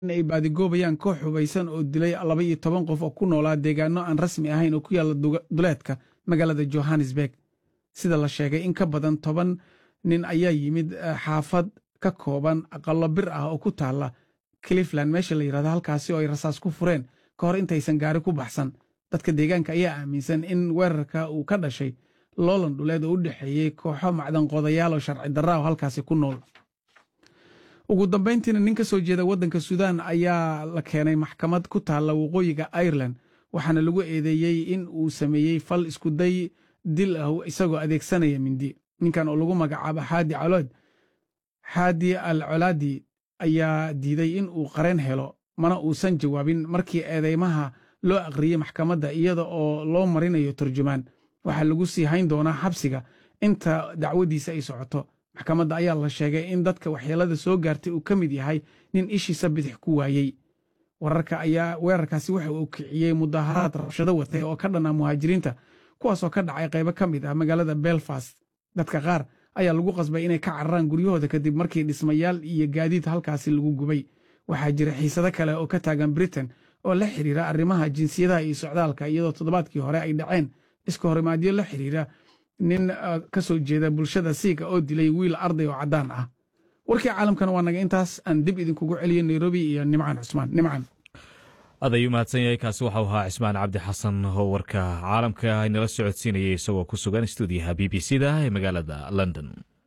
ay baadigoobayaan koox hubaysan oo dilay laba iyo toban qof oo ku noolaa deegaano aan rasmi ahayn oo ku yaalla duleedka magaalada johannesburg sida la sheegay in ka badan toban nin ayaa yimid xaafad ka kooban aqallo bir ah oo ku taalla clifland meesha la yidhahdo halkaasi oo ay rasaas ku fureen ka hor intaysan gaari ku baxsan dadka deegaanka ayaa aaminsan in weerarka uu ka dhashay loolan dhuleed oo u dhexeeyey kooxo macdanqoodayaal oo sharci darra oo halkaasi ku nool ugu dambayntiina nin ka soo jeeda waddanka suudaan ayaa la keenay maxkamad ku taalla waqooyiga ireland waxaana lagu eedeeyey in uu sameeyey fal iskuday dil ah isagoo adeegsanaya mindi ninkan oo lagu magacaabo xaadi calood xaadi al colaadi ayaa diiday in uu qareen helo mana uusan jawaabin markii eedeymaha loo aqriyey maxkamadda iyada oo loo marinayo turjumaan waxaa lagu sii hayn doonaa xabsiga inta dacwadiisa ay socoto maxkamadda ayaa la sheegay in dadka waxyeelada soo gaartay uu ka mid yahay nin ishiisa bidix ku waayey wararka ayaa weerarkaasi waxa uu kiciyey mudaharaad rabshado watay oo ka dhanaa muhaajiriinta kuwaasoo ka dhacay qaybo ka mid ah magaalada belfast dadka qaar ayaa lagu qasbay inay ka cararaan guryahooda kadib markii dhismayaal iyo gaadiid halkaasi lagu gubay waxaa jira xiisado kale oo ka taagan britain oo la xiriira arrimaha jinsiyadaha iyo socdaalka iyadoo toddobaadkii hore ay dhaceen iska horimaadyo la xiriira nin ka soo jeeda bulshada siiga oo dilay wiil arday oo caddaan ah warkii caalamkana waa naga intaas aan dib idinkugu celiyo nairobi iyo nimcaan cusmaan nimcaan aad ayuu mahadsan yahay kaasi waxau ahaa cismaan cabdi xasan oo warka caalamka inala socodsiinayay isagoo ku sugan stuudiyaha b b c da ee magaalada london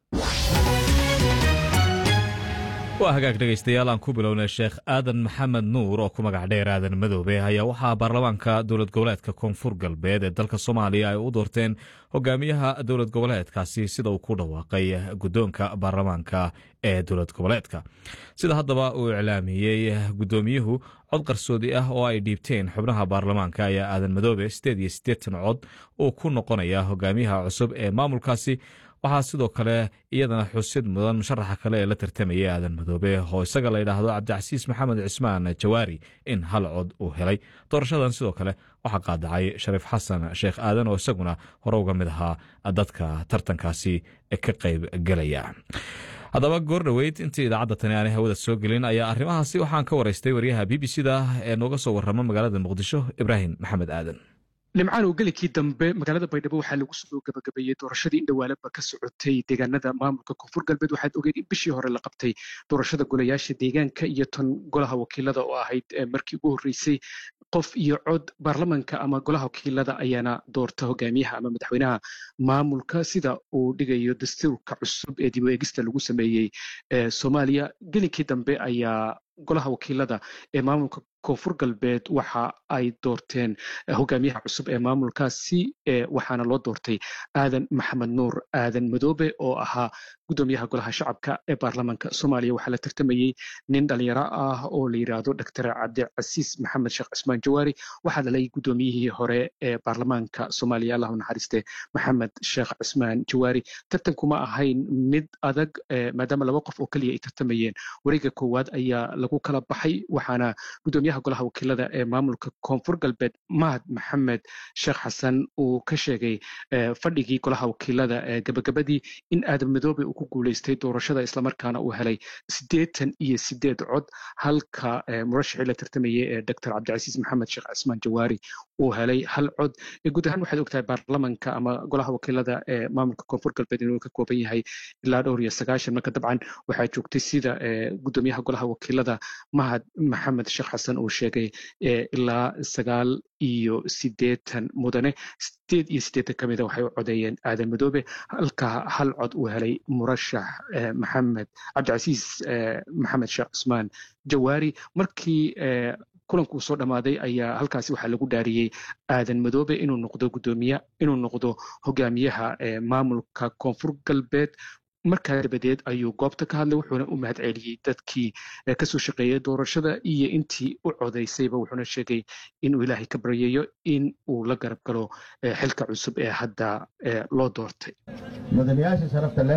waa hagaag dhegaystayaal aan ku bilownay sheekh aadan maxamed nuur oo ku magac dheer aadan madoobe ayaa waxaa baarlamaanka dowlad goboleedka koonfur galbeed ee dalka soomaaliya ay u doorteen hogaamiyaha dowlad goboleedkaasi sida uu ku dhawaaqay guddoonka baarlamaanka ee dowlad goboleedka sida haddaba uu iclaamiyey guddoomiyuhu cod qarsoodi ah oo ay dhiibteen xubnaha baarlamaanka ayaa aadan madoobe siddeed iyo siddeetan cod uu ku noqonaya hogaamiyaha cusub ee maamulkaasi waxaa sidoo kale iyadana xusid mudan musharaxa kale ee la tartamayay aadan madoobe oo isaga la yidhaahdo cabdicasiis maxamed cismaan jawaari in hal cod uu helay doorashadan sidoo kale waxaa qaadacay shariif xasan sheekh aadan oo isaguna hore uga mid ahaa dadka tartankaasi ka qayb gelaya haddaba goor dhoweyd intii idaacadda tani aanay hawada soo gelin ayaa arrimahaasi waxaan ka waraystay waryaha b b c da ee nooga soo warrama magaalada muqdisho ibraahim maxamed aadan limcaan oo gelikii dambe magaalada baydhabo waxaa lagu soo gabagabeeyey doorashadii indhawaalaba ka socotay deegaanada maamulka koonfur galbeed waxaad ogeed in bishii hore la qabtay doorashada golayaasha deegaanka iyo tan golaha wakiilada oo ahayd markii ugu horreysay qof iyo cod baarlamanka ama golaha wakiilada ayaana doorta hogaamiyaha ama madaxweynaha maamulka sida uu dhigayo dastuurka cusub ee dib u eegista lagu sameeyey soomaaliya gelinkii dambe ayaa golaha wakiilada ee maamulka koonfur galbeed waxa ay doorteen hogaamiyaha cusub ee maamulkaasi waxaana loo doortay aadan maxamed nuur aadan madoobe oo ahaa guddoomiyaha golaha shacabka ee baarlamanka soomaaliya waxaa la tartamayey nin dhalinyaro ah oo la yidhaahdo doctor cabdicasiis maxamed sheekh cismaan jawaari waxaa dhalay guddoomiyihii hore ee baarlamaanka soomaaliya allahu naxariiste maxamed sheekh cismaan jawaari tartankuma ahayn mid adag maadaama laba qof oo keliya ay tartamayeen wareega koowaad ayaa lagu kala baxay waxaana guddoomiyaha golaha wakiilada ee maamulka koonfur galbeed mahad maxamed sheekh xasan uu ka sheegay fadhigii golaha wakiilada ee gabagabadii in aadan madoobe uu ku guuleystay doorashada islamarkaana uu helay siddeetan iyo siddeed cod halka murashixii la tartamayay ee doctor cabdicasiis maxamed sheekh cismaan jawaari uu helay hal cod guud ahaan waxaad ogtahay baarlamanka ama golaha wakiilada ee maamulka koonfur galbeed inuu ka kooban yahay ilaa dhowr iyo sagaashan marka dabcan waxaa joogtay sida guddoomiyaha golaha wakiilada mahad maxamed sheekh xasan uu sheegay ilaa sagaal iyo siddeetan mudane sideed iyo siddeetan ka mida waxay u codeeyeen aadan madoobe halka hal cod uu helay murashax maxamed cabdicasiis maxamed sheekh cusmaan jawaari markii kulankuu soo dhammaaday ayaa halkaasi waxaa lagu dhaariyey aadan madoobe inuu noqdo guddoomiye inuu noqdo hogaamiyaha maamulka koonfur galbeed markaa dabadeed ayuu goobta ka hadlay wuxuuna u mahad celiyey dadkii kasoo shaqeeyay doorashada iyo intii u codaysayba wuxuuna sheegay inuu ilaahay ka baryayo in uu la garab galo xilka cusub ee hadda loo doortay mudanayaasha sharafta leh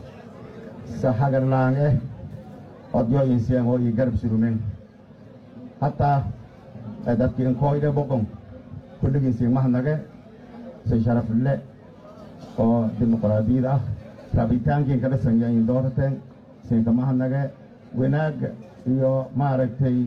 saxagarlaange odyo insiyango iyo garab surumen hataa dadki inkoyde boqon kulligiinsi mahnage si sharafle oo dimuqraadiyad ah rabitaankii kala sanyayin doorateen siinka mahnage wanaag iyo maaragtay